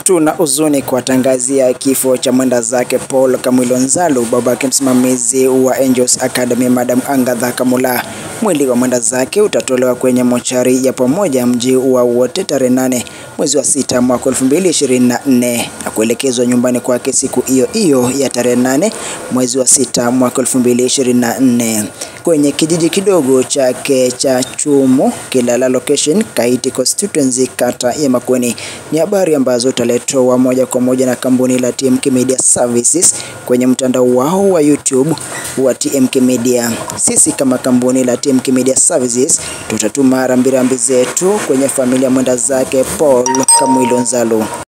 Tuna huzuni kuwatangazia kifo cha mwenda zake Paul Kamwilo Nzalu, babake msimamizi wa Angels Academy Madam Angatha Kamula. Mwili wa mwenda zake utatolewa kwenye mochari ya pamoja mji wa Wote tarehe nane mwezi wa sita mwaka 2024 na kuelekezwa nyumbani kwake siku hiyo hiyo ya tarehe nane mwezi wa sita mwaka 2024 kwenye kijiji kidogo chake cha Chumu Kilala location Kaiti constituency kata ya Makueni. Ni habari ambazo utaletwa moja kwa moja na kampuni la TMK Media Services kwenye mtandao wao wa YouTube wa TMK Media. Sisi kama kampuni la TMK Media Services tutatuma rambirambi zetu kwenye familia mwenda zake Paul Kamwilo Nzalu.